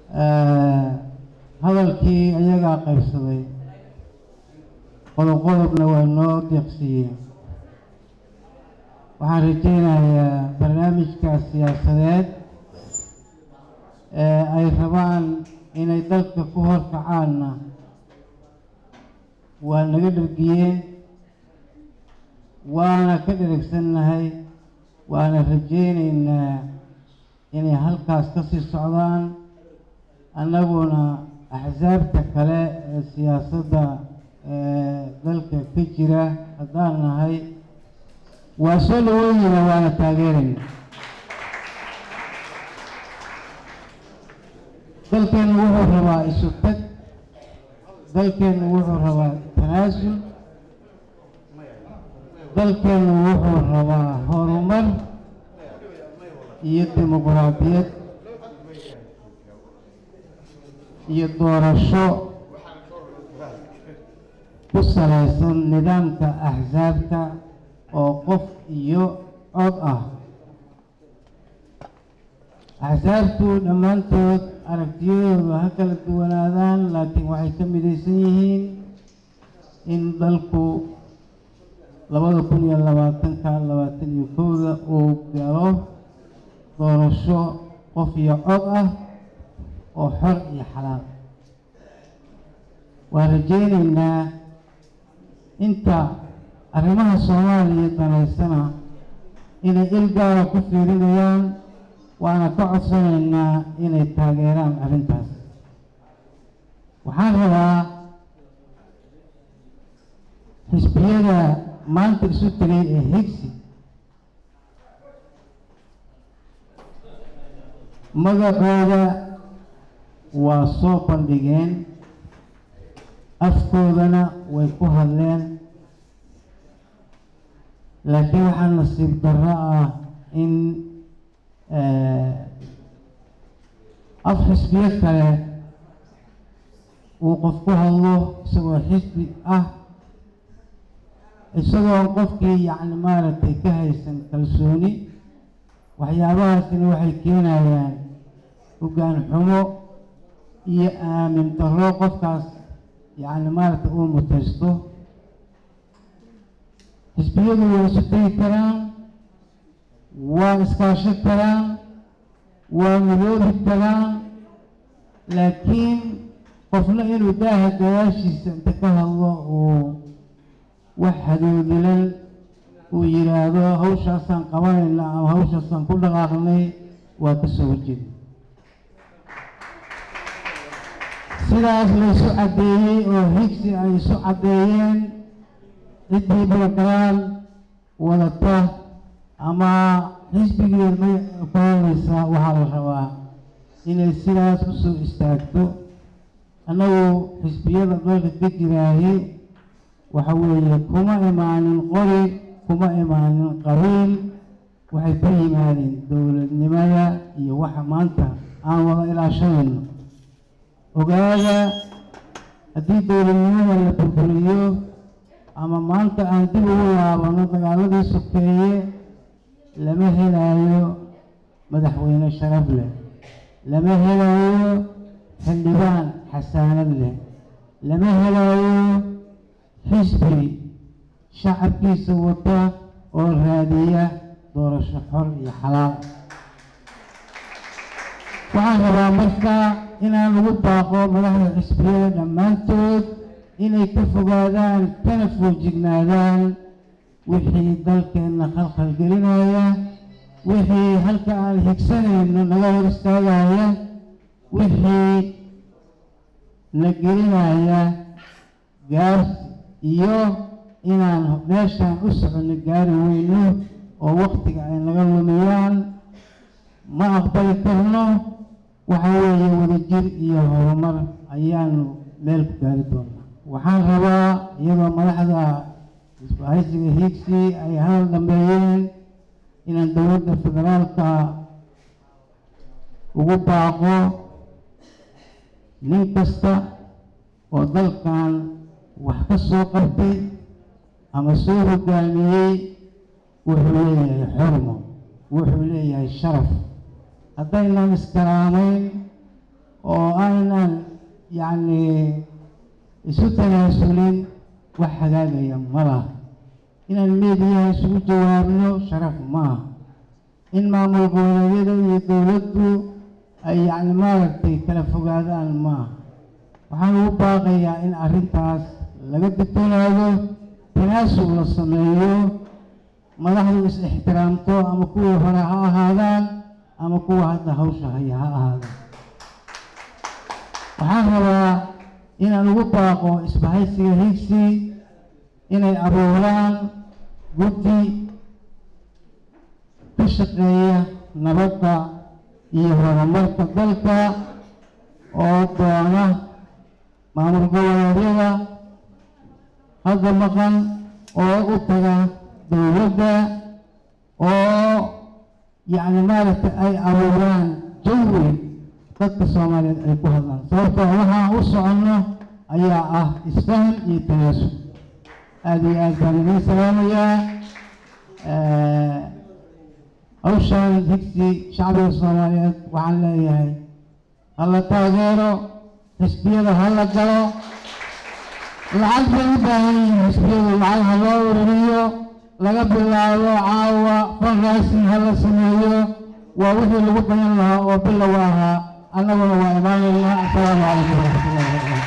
hadalkii ayagaa qaybsaday qodob qodobna waa noo deeqsiiyeen waxaan rajaynayaa barnaamijkaas siyaasadeed ee ay rabaan inay dalka ku horkacaanna waa naga dhargiyeen waana ka dheragsannahay waana rajaynaynaa inay halkaas ka sii socdaan annaguna axsaabta kale ee siyaasadda ee dalka ka jira haddaan nahay waa soo dhaweynayna waana taageerayna dalkeennu wuxuu rabaa isu tag dalkeennu wuxuu rabaa tanaasul dalkeennu wuxuu rabaa horumar iyo dimuqraadiyad iyo doorasho ku salaysan nidaamka axsaabta oo qof iyo cod ah axsaabtu dhammaantood aragtiyadoodu ha kala duwanaadaan laakiin waxay ka midaysan yihiin in dalku labada kun iyo labaatanka labaatan iyo kowda uu galo doorasho qof iyo cod ah oo xor iyo xalaal waan rajaynaynaa inta arrimaha soomaaliya danaysana inay il gaara ku fiirinayaan waana ka codsanaynaa inay taageeraan arrintaas waxaan rabaa xisbiyada maanta isu tegay ee higsi magacooda waa soo bandhigeen afkoodana way ku hadleen laakiin waxaa nasiib darro ah in af xisbiyo kale uu qof ku hadlo isagoo xisbi ah isagoo qofkii yacni maaragtay ka haysan kalsooni waxyaabahaasina waxay keenayaan hoggaan xumo iyo aamin darro qofkaas yacni maaragtay uu mutaysto xisbiyadu way isu tegi karaan waa iskaasho karaan waa midoobi karaan laakiin qofna inuu daaha gadaashiisa inta ka hadlo uu wax hadoodilan uu yidhaahdo hawshaasaan qabanayna ama hawshaasaan ku dhaqaaqnay waa ka soo horjeeda sidaas laysu caddeeyey oo higsi ay isu caddeeyeen ciddii balagalaan wadata ama xisbigii may kuhanaysa waxaa la rabaa inay sidaas u soo istaagto annagu xisbiyada dalka ka jiraaye waxa weeye kuma imaanin qori kuma imaanin qabiil waxay ku yimaadeen dowladnimada iyo waxa maanta aan wada ilaashanayno ogaada haddii dowladnimada la burburiyo ama maanta aan dib ugu laabano dagaaladii sokeeye lama helayo madaxweyne sharaf leh lama helayo xildhibaan xasaanad leh lama helayo xisbi shacabkiisa wata oo raadiya doorasho xor iyo xalaal waxaan rabaa marka inaan ugu baaqo madaxda xisbiyada dhammaantood inay ka fogaadaan kana foojignaadaan wixii dalkeenna khalkhal gelinaya wixii halka aan higsanayno naga hor istaagaya wixii na gelinaya gaarsi iyo inaan meeshaan u soconno gaari weyno oo waktiga ay naga lumiyaan ma aqbali karno waxa weeye wadajir iyo horumar ayaanu meel ku gaari doonaa waxaan rabaa iyadoo madaxda isbahaysiga hiigsi ay hadal dhameeyeen inaan dowladda federaalka ugu baaqo nin kasta oo dalkan wax ka soo qabtay ama soo hogaamiyey wuxuu leeyahay xormo wuxuu leeyahay sharaf haddaynan iskaraamayn oo yacni isu tanaasulin wax hagaagaya ma laha inaan meediyaha isugu jawaabno sharaf maaha in maamul goboleedyada iyo dowladdu ay yacni maaragtay kala fogaadaan maaha waxaan ugu baaqayaa in arrintaas laga digtoonaado tanaasub la sameeyo madaxdu is ixtiraamto ama kuwii hore ha ahaadaan ama kuwa hadda hawsha haya ha ahaadaan waxaan rabaa inaan ugu baaqo isbahaysiga higsi inay abuuraan guddi ka shaqeeya nabadda iyo horumarka dalka oo doona maamul goboleedyada hadda maqan oo u taga dowladda oo yacni maaragtay ay abuuraan jawi dadka soomaaliyeed ay ku hadlaan sababtoo waxaan u soconno ayaa ah isfahan iyo tanaasub aada iyo aad baan idiin salaamayaa hawshaan higsi shacbiga soomaaliyeed waxaan leeyahay hala taageero xisbiyada hala galo lacag bay u baahan yihiin xisbiyadu lacag ha loo ururiyo laga bilaabo caawa fundraising ha la sameeyo waa wixii lagu bayan lahaa oo bilow ahaa annaguna waa imaanaynaa assalaamu calaykum waraxmatullahi wabarakatu